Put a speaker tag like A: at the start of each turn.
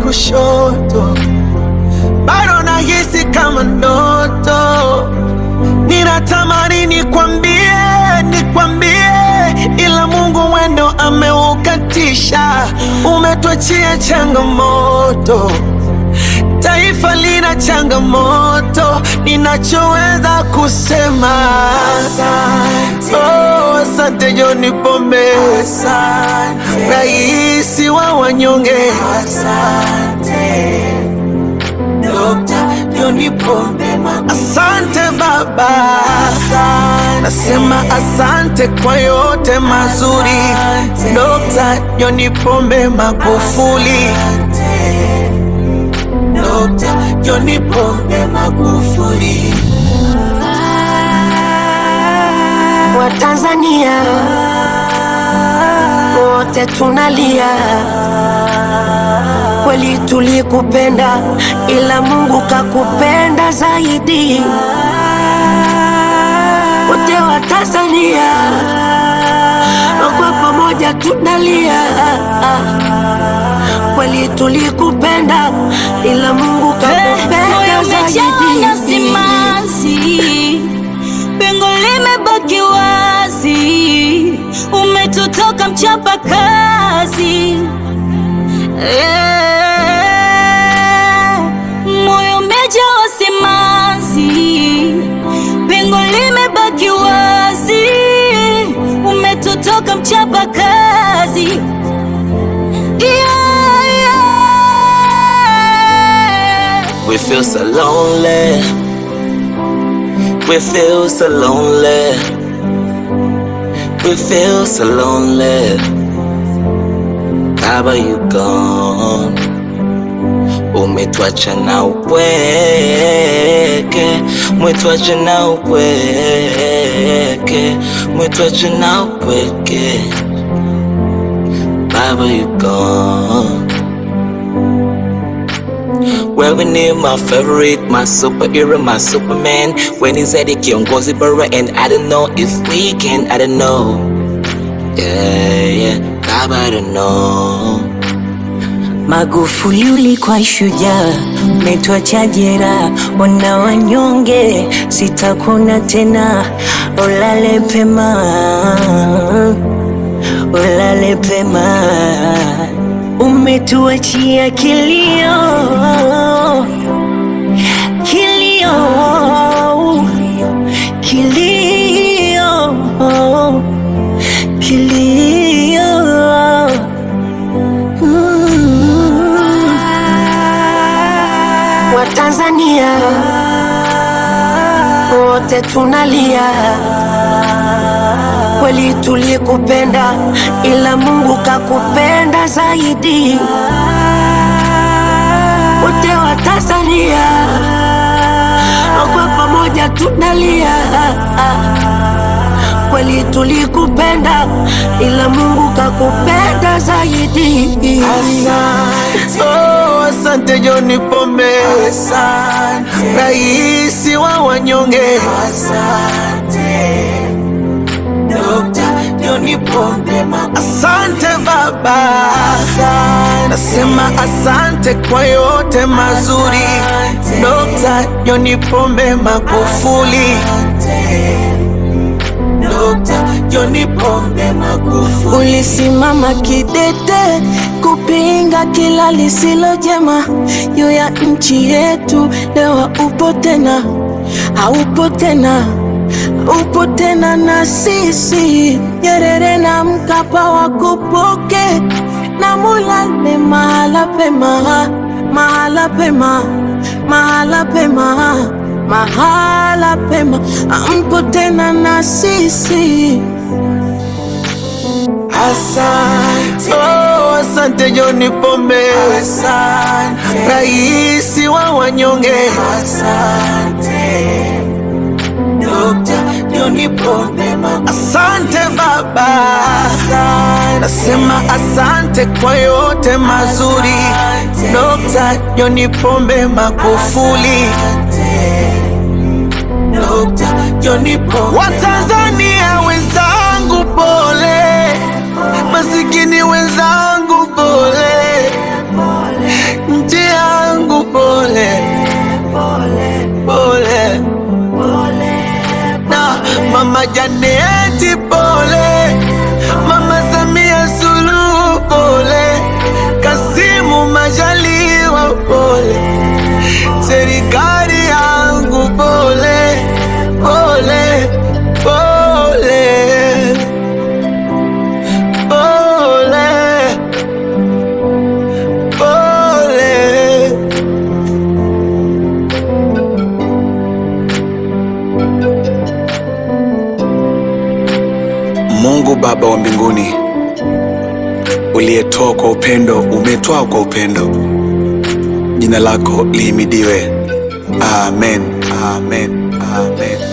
A: kushoto, bado nahisi kama ndoto. Ninatamani nikwambie, nikwambie, ila Mungu mwendo ameukatisha. Umetuachia changamoto, taifa lina changamoto. Ninachoweza kusema asante, oh, asante John Pombe, asante raisi wa wanyonge, asante Dokta John Pombe Asante baba, nasema asante kwa yote mazuri. Dokta John Pombe Magufuli, Dokta John Pombe Magufuli.
B: Watanzania wote tunalia, kweli tulikupenda, ila Mungu kakupenda zaidi. Wote wa Tanzania kwa pamoja tunalia, kweli tulikupenda, ila Mungu kakupenda
C: Umejaa
B: zaidi.
C: simanzi, pengo limebaki wazi, umetutoka mchapa kazi Eh, moyo umejaa simanzi, pengo limebaki wazi, umetutoka mchapa kazi yeah, yeah.
A: We feel so lonely. We feel so lonely. We feel so lonely. Baba, you gone. Umetuacha na upweke, umetuacha na upweke, umetuacha na upweke. Baba, you gone. Wewe ni my favorite, my superhero, my superman When he's at kiongozi bora and I don't know if we can, I don't know Yeah, yeah, Baba, I don't know
B: Magufuli ulikuwa shujaa, umetuacha jeraha, wana wanyonge, sitakuna tena, ulale pema, ulale pema, umetuachia kilio, kilio, kilio, kilio. Watanzania wote tunalia, kweli tulikupenda, ila Mungu kakupenda zaidi. Wote wa Tanzania kwa pamoja tunalia, kweli tulikupenda, ila Mungu kakupenda zaidi.
A: Asante, oh, asante John Pombe, asante raisi wa wanyonge, asante Dokta John Pombe asante baba, nasema asante kwa yote mazuri. Dokta John Pombe Magufuli, Dokta John Pombe Magufuli.
B: Ulisimama kidete kupinga kila lisilo jema juu ya nchi yetu. Leo upo tena, haupo tena, upo tena na sisi. Nyerere na Mkapa wakupoke na mulale mahala pema, mahala pema, mahala pema, mahala pema, ampo tena na sisi.
A: Asante, oh, asante John Pombe, asante raisi wa wanyonge, asante Dokta John Pombe, asante baba, nasema asante kwa yote mazuri. Dokta John Pombe Magufuli, Dokta John Pombe. Watanzania wenzangu pole, masikini wenzangu pole,
D: Mungu Baba wa mbinguni, uliyetoa kwa upendo, umetoa kwa upendo, jina lako lihimidiwe. Amen, amen, amen.